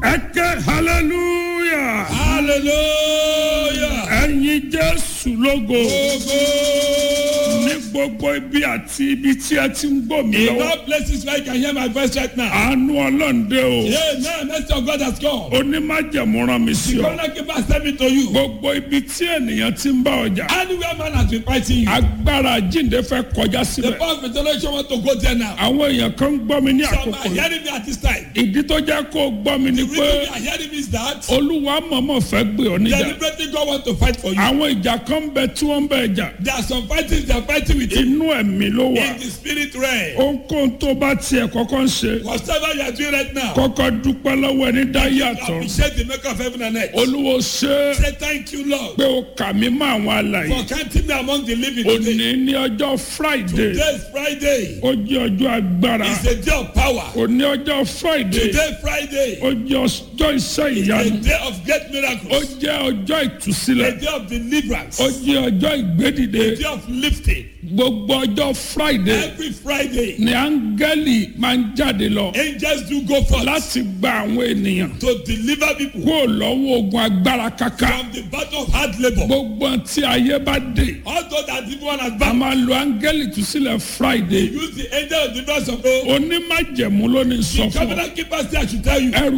ẹ ké hallelujah hallelujah. ẹ̀yin jésù lógo Ogo. ní gbogbo ibi àti ibi tí ẹ ti ń gbọ́ mi In lọ́wọ́ all places where you can hear my voice right now. àánú ọlọ́ǹde o Yeah, now mercy of God has come. onímájẹ̀mú rán mi sí The ọ corner keeper send me to you. gbogbo ibi tí ènìyàn ti ń bá ọjà Anywhere man has been fighting you. agbára jíǹde fẹ́ kọjá The síbẹ̀ power of resurrection want to go there now. àwọn èèyàn kan ń gbọ́ mi ní Some àkókò are yìí hearing me at this time. ìdí tó jẹ́ kó o gbọ́ mi ni The pé reason they are hearing me is that olúwa mọ̀mọ́ fẹ́ gbé ọ níjà deliberately God want to fight for you. àwọn ìjà kan ń bẹ tí wọ́n ń bẹ jà There are some fightings they are fighting with you inú ẹ̀mí ló wà in the spirit realm. ohunkóhun tó bá tiẹ̀ kọ́kọ́ ń ṣe Whatever you are doing right now, kọ́kọ́ dúpẹ́ lọ́wọ́ ẹni dá yàtọ̀ appreciate the maker of heaven and earth. olúwo ṣe é Say thank you, Lord, pé o kà mí mọ́ àwọn alàyè for counting me among the living today. òní ní ọjọ́ friday Today is Friday. ó jẹ́ ọjọ́ agbára It's a day of power. òní ọjọ́ friday Today Friday. ó jẹ́ ọjọ́ iṣẹ́ A ìyanu day of great ó miracles. jẹ́ ọjọ́ A ìtúsílẹ̀ day of deliverance. ó jẹ́ ọjọ́ ìgbédìde A day of lifting. gbogbo ọjọ́ friday Every Friday, ni áńgẹ́lì máa ń jáde lọ angels do go forth láti gba àwọn ènìyàn to deliver people kó lọ́wọ́ ogun agbára kaka from the battle of hard labor. gbogbo tí ayé bá dé Although that evil one has a bound, máa lo áńgẹ́lì ìtúsílẹ̀ friday use the angel of deliverance of God. onímájẹ̀mú ló ní sọ The fún ọ covenant keeper say I should tell you. ẹrù